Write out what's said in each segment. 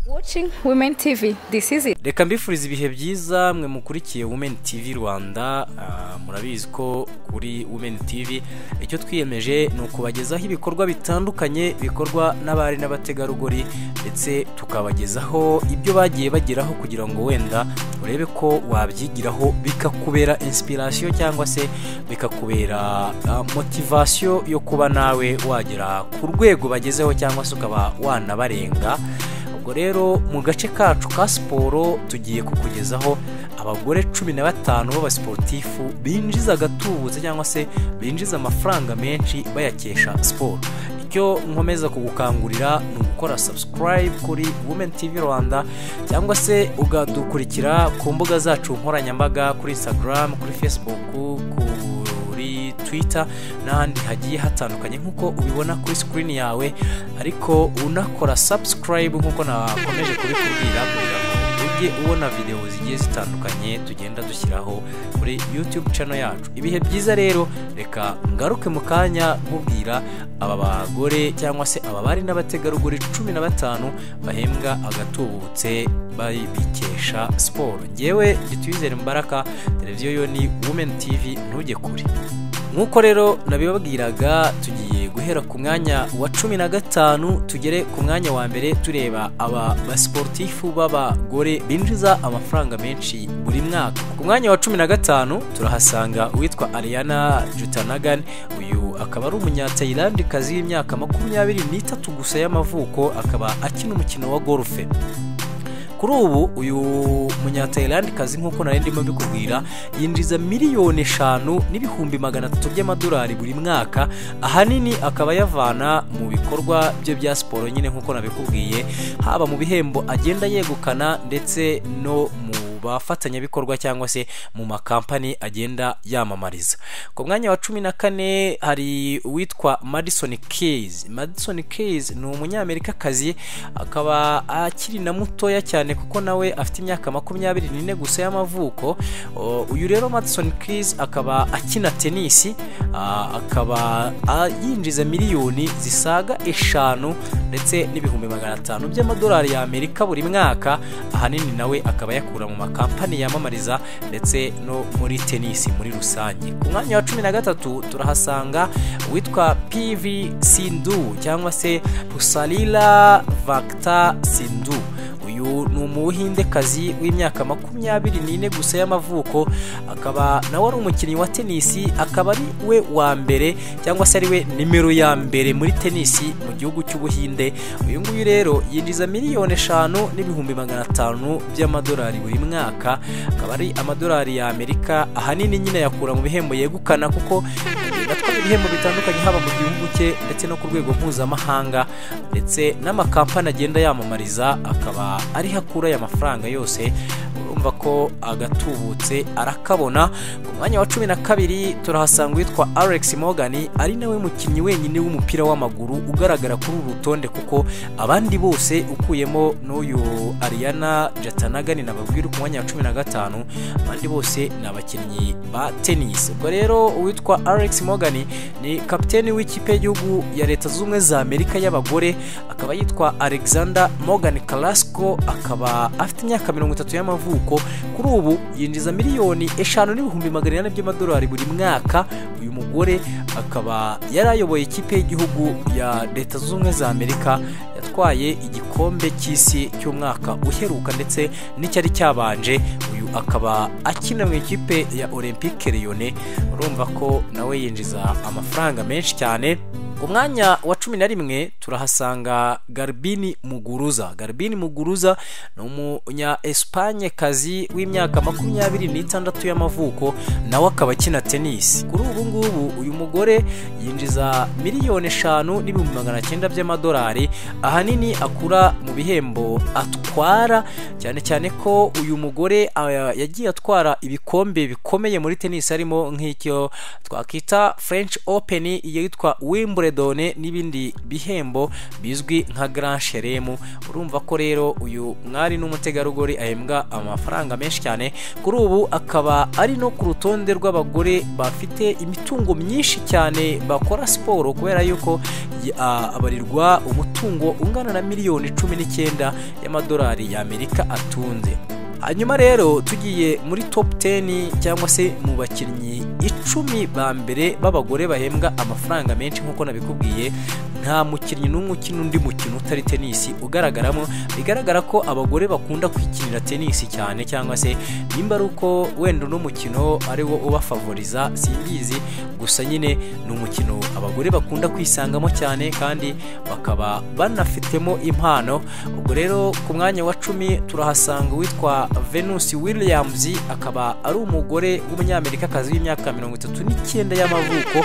watching women tv this is it reka mbifuriza ibihe byiza mwe mukurikiye women tv rwanda Ah, murabizi ko kuri women tv icyo twiyemeje ni ukubagezaho ibikorwa bitandukanye bikorwa n'abari n'abategarugori ndetse tukabagezaho ibyo bagiye bageraho kugira ngo wenda urebe ko wabyigiraho bikakubera inspiration cyangwa se bikakubera ah, motivation yo kuba nawe wagera ku rwego bagezeho cyangwa se ukaba wanabarenga ubwo rero mu gace kacu ka siporo tugiye kukugezaho abagore cumi na batanu b'abasiporutifu binjiza agatubutse cyangwa se binjiza amafaranga menshi bayakesha siporo icyo nkomeza kugukangurira ni ugukora subscribe kuri women tv rwanda cyangwa se ukadukurikira ku mbuga zacu nkoranyambaga kuri instagram kuri facebook ku kuri twitter n'ahandi hagiye hatandukanye nk'uko ubibona kuri sikirini yawe ariko unakora subscribe nk'uko nakomeje kubikubwira kugira ngo ujye ubona videwo zigiye zitandukanye tugenda dushyiraho kuri youtube channel yacu ibihe byiza rero reka ngaruke mu kanya nkubwira aba bagore cyangwa se aba bari n'abategarugori cumi na batanu bahembwa agatubutse bayi- bikesha siporo ngewe gituyizere mbaraga televiziyo yo ni women tv ntujye kure nk'uko rero nabibabwiraga tugiye guhera ku mwanya wa cumi na gatanu tugere ku mwanya wa mbere tureba aba basiporutifu b'abagore binjiza amafaranga menshi buri mwaka ku mwanya wa cumi na gatanu turahasanga uwitwa ariana jutanagan uyu akaba ari umunyatayilandikazi w'imyaka makumyabiri n'itatu gusa y'amavuko akaba akina umukino wa golfe kuri ubu uyu munyatayilandikazi nk'uko nari ndimo mbikubwira yinjiza miliyoni eshanu n'ibihumbi magana atatu by'amadolari buri mwaka ahanini akaba yavana mu bikorwa bye bya siporo nyine nk'uko nabikubwiye haba mu bihembo agenda yegukana ndetse no mu bafatanyabikorwa cyangwa se mu makampani agenda yamamariza ku mwanya wa cumi na kane hari uwitwa madison keys madison keys ni umunyamerikakazi akaba akiri na mutoya cyane kuko nawe afite imyaka makumyabiri n'ine gusa y'amavuko O, uyu rero madison keys akaba akina tenisi ah, akaba ah, yinjiza miliyoni zisaga eshanu ndetse n'ibihumbi magana atanu by'amadolari y'amerika buri mwaka ahanini nawe akaba yakura mu makampani yamamariza ndetse no muri tenisi muri rusange ku mwanya wa cumi na gatatu turahasanga uwitwa pv sindu cyangwa se pusalila vakta sindu uyu ni umuhindekazi w'imyaka makumyabiri n'ine gusa y'amavuko akaba nawe ari umukinnyi wa tenisi akaba ari we wa mbere cyangwa se ari we nimero ya mbere muri tenisi mu gihugu cy'ubuhinde uyu nguyu rero yinjiza miliyoni eshanu n'ibihumbi magana atanu by'amadolari buri mwaka akaba ari amadolari ya amerika ahanini nyine yakura mu bihembo yegukana kuko atwara ibihembo bitandukanye haba mu gihugu cye ndetse no ku rwego mpuzamahanga ndetse n'amakampani agenda yamamariza akaba ariho akura aya mafaranga yose urumva ko agatubutse arakabona ku mwanya wa cumi na kabiri turahasanga uwitwa alex morgan ari nawe mukinnyi wenyine w'umupira w'amaguru ugaragara kuri uru rutonde kuko abandi bose ukuyemo n'uyu ariana jatanagani nababwira ku mwanya wa cumi na gatanu abandi bose ni abakinnyi ba tenisi ubwo rero uwitwa alex morgan ni kapiteni w'ikipe y'igihugu ya leta zunze ubumwe za amerika y'abagore akaba yitwa alexander morgan carrasco akaba afite imyaka mirongo itatu y'amavuko kuri ubu yinjiza miliyoni eshanu n'ibihumbi magana inani by'amadolari buri mwaka uyu mugore akaba yari ayoboye ikipe y'igihugu ya leta zunze ubumwe za amerika yatwaye igikombe cy'isi cy'umwaka uheruka ndetse n'icyari cyabanje uyu akaba akina mu ikipe ya olympique lyonnais urumva ko nawe yinjiza amafaranga menshi cyane ku mwanya wa cumi na rimwe turahasanga garbini muguruza garbini muguruza ni umunya esipanye kazi w'imyaka makumyabiri n'itandatu y'amavuko nawe akaba akina tenisi kuri ubu ngubu uyu mugore yinjiza miliyoni eshanu n'ibihumbi magana cyenda by'amadolari ahanini akura mu bihembo atwara cyane cyane ko uyu mugore ah, yagiye atwara ibikombe bikomeye muri tenisi harimo nk'icyo twakita french open iyo yitwa wimbledon n'ibindi bihembo bizwi nka grand chelem urumva ko rero uyu mwari n'umutegarugori ahembwa amafaranga menshi cyane kuri ubu akaba ari no ku rutonde rw'abagore bafite imitungo myinshi cyane bakora siporo kubera yuko ya- abarirwa umutungo ungana na miliyoni cumi n'icyenda y'amadolari y'Amerika atunze hanyuma rero tugiye muri top 10 cyangwa se mu bakinnyi icumi ba mbere b'abagore bahembwa amafaranga menshi nk'uko nabikubwiye nta mukinnyi n'umwe ukina undi mukino utari tenisi ugaragaramo bigaragara ko abagore bakunda kwikinira tenisi cyane cyangwa se nimba ari uko wenda uno mukino ari wo ubafavoriza simbizi gusa nyine ni umukino abagore bakunda kwisangamo cyane kandi bakaba banafitemo impano ubwo rero ku mwanya wa cumi turahasanga uwitwa venus williams akaba ari umugore w'umunyamerikakazi w'imyaka mirongo itatu n'icyenda y'amavuko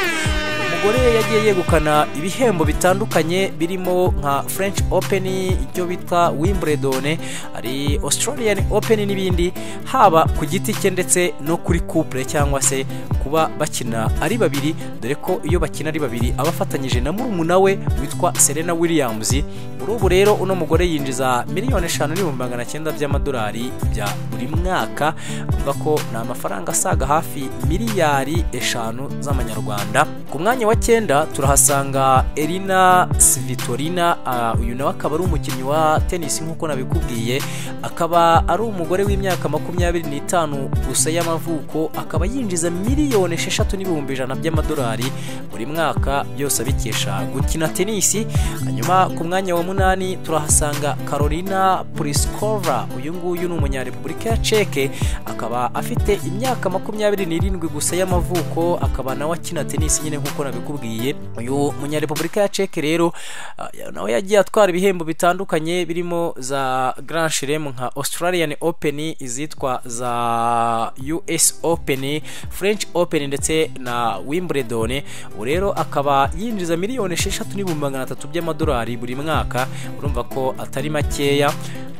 umugore yagiye yegukana ibihembo bitandukanye birimo nka french open icyo bita wimbledon hari australian open n'ibindi haba ku giti cye ndetse no kuri couple cyangwa se kuba bakina ari babiri dore ko iyo bakina ari babiri aba afatanyije na murumuna we witwa serena williams muri ubu rero uno mugore yinjiza miliyoni eshanu n'ibihumbi magana cyenda by'amadolari bya buri mwaka avuga ko ni amafaranga asaga hafi miliyari eshanu z'amanyarwanda ku mwanya wa cyenda turahasanga Elina Svitolina ah, uyu nawe akaba ari umukinnyi wa tennis nk'uko nabikubwiye akaba ari umugore w'imyaka makumyabiri n'itanu gusa y'amavuko akaba yinjiza miliyoni esheshatu n'ibihumbi ijana by'amadolari buri mwaka byose abikesha gukina tenisi hanyuma ku mwanya wa munani turahasanga Carolina Pliskova uyu nguyu ni umunyarepublika ya Czech akaba afite imyaka makumyabiri n'irindwi gusa y'amavuko akaba nawe akina tenisi nyine nk'uko nabikubwiye uyu munyarepublika ya Czech rero ah, ya- nawe yagiye atwara ibihembo bitandukanye birimo za Grand Chelem nka Australian Open izitwa za US Open French Open ndetse na Wimbledon ubu rero akaba yinjiza miliyoni esheshatu n'ibihumbi magana atatu by'amadolari buri mwaka urumva ko atari makeya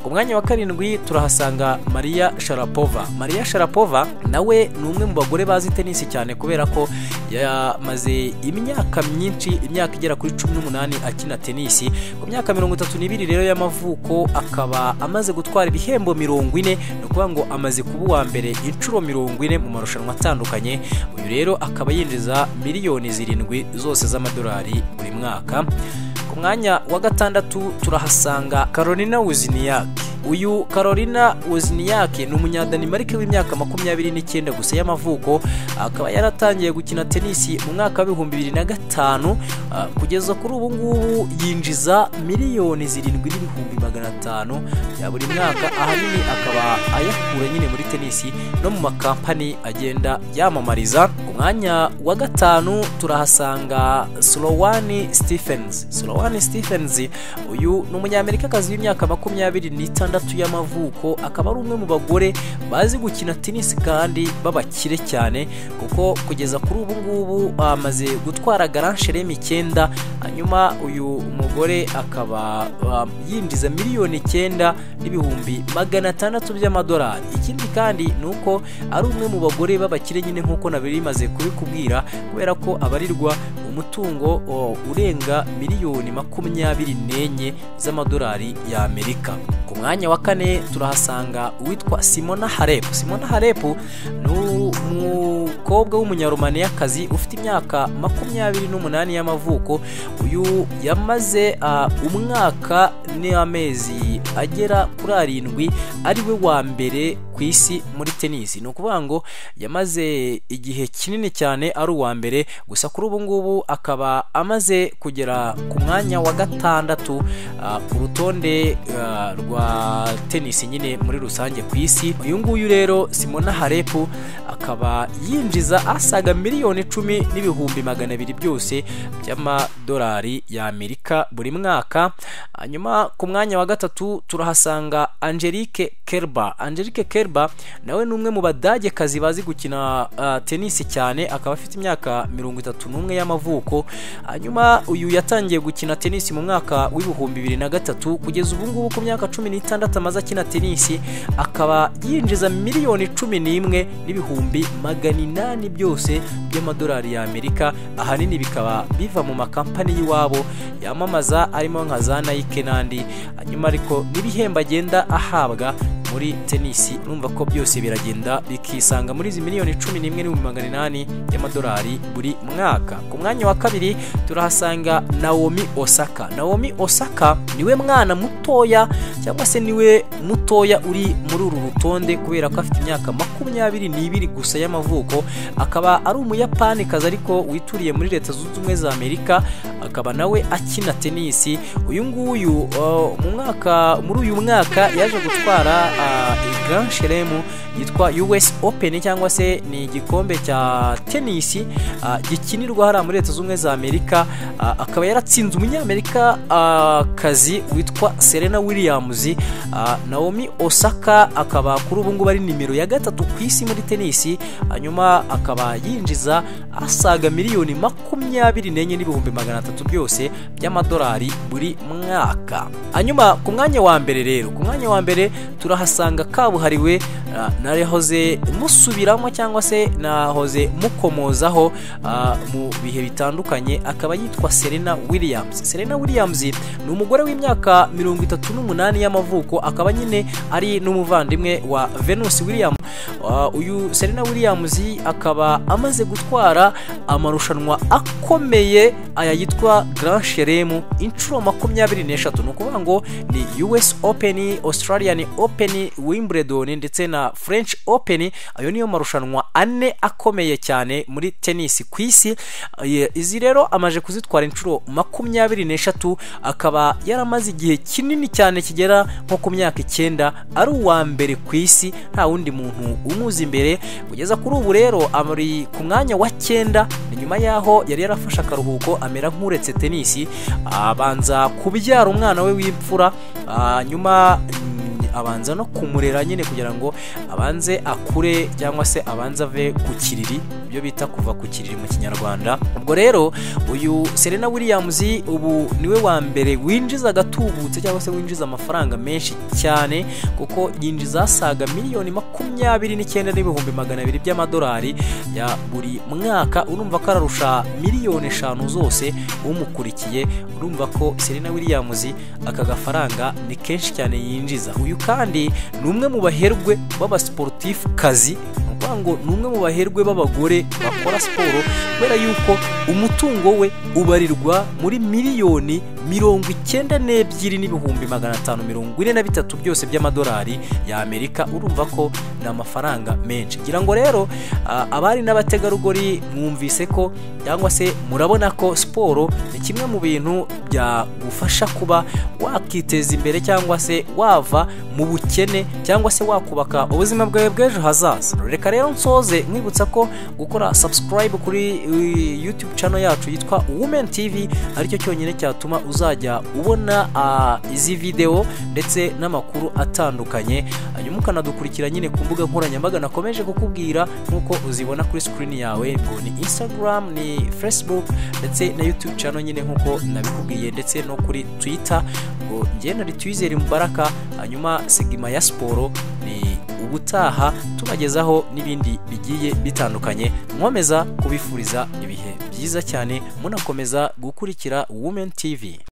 ku mwanya wa karindwi turahasanga Maria Sharapova Maria Sharapova nawe ni umwe mu bagore bazi tenisi cyane kubera ko yamaze imyaka myinshi imyaka igera kuri cumi n'umunani akina tenisi ku myaka mirongo itatu n'ibiri rero y'amavuko akaba amaze gutwara ibihembo mirongo ine ni ukuvuga ngo amaze kuba uwa mbere inshuro mirongo ine mu marushanwa atandukanye uyu rero akaba yinjiza miliyoni zirindwi zose z'amadolari buri mwaka ku mwanya wa gatandatu turahasanga Carolina Wozniak uyu Carolina Wozniak ni umunyadanimarike w'imyaka makumyabiri n'icyenda gusa y'amavuko akaba yaratangiye gukina tenisi mu mwaka w'ibihumbi bibiri na gatanu ah, kugeza kuri ubu ngubu yinjiza miliyoni zirindwi n'ibihumbi magana atanu bya buri mwaka ahanini akaba ayakura nyine muri tenisi no mu makampani agenda yamamariza ku mwanya wa gatanu turahasanga Sloane Stephens Sloane Stephens uyu ni umunyamerikakazi w'imyaka makumyabiri n'itandatu y'amavuko akaba ari umwe mu bagore bazi gukina tenisi kandi b'abakire cyane kuko kugeza kuri ubu ngubu bamaze gutwara Grand Chelem icyenda hanyuma uyu mugore akaba ah, yinjiza miliyoni icyenda n'ibihumbi magana atandatu by'amadolari ikindi kandi ni uko ari umwe mu bagore b'abakire nyine nk'uko nabimaze kubikubwira kubera ko abarirwa umutungo o, urenga miliyoni makumyabiri n'enye z'amadolari y'Amerika ku mwanya wa kane turahasanga uwitwa Simona Halep Simona Halep ni u- umukobwa w'umunyarumaniyakazi ufite imyaka makumyabiri n'umunani y'amavuko uyu yamaze ah, umwaka n'amezi agera kuri arindwi ari we wa mbere ku isi muri tenisi ni ukuvuga ngo yamaze igihe kinini cyane ari uwa mbere gusa kuri ubu ngubu akaba amaze kugera ku mwanya wa gatandatu ah, ku rutonde ah, rwa tenisi nyine muri rusange ku isi uyu nguyu rero simona harepu akaba yinjiza asaga miliyoni icumi n'ibihumbi magana abiri byose by'amadolari y'amerika buri mwaka hanyuma ku mwanya wa gatatu turahasanga angelique kerba angelique kerba nawe ni umwe mu badagekazi bazi gukina ah, tenisi cyane akaba afite imyaka mirongo itatu n'umwe y'amavuko hanyuma uyu yatangiye gukina tenisi mu mwaka w'ibihumbi bibiri na gatatu kugeza ubu ngubu ku myaka cumi n'itandatu amaze akina tenisi akaba yinjiza miliyoni cumi n'imwe n'ibihumbi magana inani byose by'amadolari y'amerika ahanini bikaba biva mu makampani y'iwabo yamamaza arimo nka za nike n'andi hanyuma ariko n'ibihembo agenda ahabwa muri tenisi urumva ko byose biragenda bikisanga muri izi miliyoni cumi n'imwe n'ibihumbi magana inani y'amadolari buri mwaka ku mwanya wa kabiri turahasanga nawomi osaka nawomi osaka niwe mwana mutoya cyangwa se niwe mutoya uri muri uru rutonde kubera ko afite imyaka makumyabiri n'ibiri gusa y'amavuko akaba ari umuyapanikazi ariko wituriye muri leta zunze ubumwe za amerika akaba nawe akina tenisi uyu nguyu uh, mu mwaka muri uyu mwaka yaje gutwara uh, Grand Chelem yitwa US Open cyangwa se ni igikombe cya tenisi uh, gikinirwa hariya muri leta zunze ubumwe za amerika uh, akaba yaratsinze umunyamerika uh, kazi witwa Serena Williams uh, Naomi Osaka akaba kuri ubu ngubu ari nimero ya gatatu ku isi muri tenisi hanyuma akaba yinjiza asaga miliyoni makumyabiri n'enye n'ibihumbi magana atatu byose by'amadolari buri mwaka hanyuma ku mwanya wa mbere rero ku mwanya wa mbere turahasanga kabuhariwe ah, nahoze musubiramo cyangwa se nahoze mukomozaho ah, mu bihe bitandukanye akaba yitwa Serena Williams Serena Williams ni umugore w'imyaka mirongo itatu n'umunani y'amavuko akaba nyine ari n'umuvandimwe wa Venus Williams Ah, uyu Serena Williams akaba amaze gutwara amarushanwa akomeye aya yitwa Grand Chelem inshuro makumyabiri n'eshatu ni ukuvuga ngo ni US Open, Australian Open, Wimbledon ndetse na French Open ayo niyo marushanwa ane akomeye cyane muri tennis ku isi Eh, izi rero amaje kuzitwara inshuro makumyabiri n'eshatu akaba yaramaze igihe kinini cyane kigera nko ku myaka icyenda ari uwa mbere ku isi nta wundi muntu umuzi imbere kugeza kuri ubu rero ari ku mwanya wa cyenda ni nyuma yaho yari yarafashe akaruhuko amera nk'uretse tenisi abanza kubyara umwana we w'imfura ah, nyuma mm, abanza no kumurera nyine kugira ngo abanze akure cyangwa se abanze ave ku kiriri ibyo bita kuva ku kiriri mu kinyarwanda ubwo rero uyu serena williams ubu niwe wa mbere winjiza agatubutse cyangwa se winjiza amafaranga menshi cyane kuko yinjiza asaga miliyoni makumyabiri n'icyenda n'ibihumbi magana abiri by'amadolari ya buri mwaka urumva ko ararusha miliyoni eshanu zose umukurikiye urumva ko serena williams aka gafaranga ni kenshi cyane yinjiza uyu kandi ni umwe mu baherwe b'abasiporutifu kazi ni ukuvuga ngo ni umwe mu baherwe b'abagore bakora siporo kubera yuko umutungo we ubarirwa muri miliyoni mirongo icyenda n'ebyiri n'ibihumbi magana atanu mirongo ine na bitatu byose by'amadolari y'amerika urumva ko ni amafaranga menshi ngira ngo rero ah, abari n'abategarugori mwumvise ko cyangwa se murabona ko siporo ni kimwe mu bintu byagufasha kuba wakiteza imbere cyangwa se wava mu bukene cyangwa se wakubaka ubuzima bwawe bw'ejo hazaza reka rero nsoze nkwibutsa ko gukora subscribe kuri uh, youtube channel yacu yitwa women tv aricyo cyonyine cyatuma uzajya ubona ah, izi video ndetse n'amakuru atandukanye hanyuma ukanadukurikira nyine ku mbuga nkoranyambaga nakomeje kukubwira nk'uko uzibona kuri sikirini yawe ngo ni instagram ni facebook ndetse na youtube channel nyine nk'uko nabikubwiye ndetse no kuri twitter ngo njye nari twizere mubaraka hanyuma sigima ya siporo ni ubutaha tubagezaho n'ibindi bigiye bitandukanye nkomeza kubifuriza ibihe byiza cyane munakomeza gukurikira women tv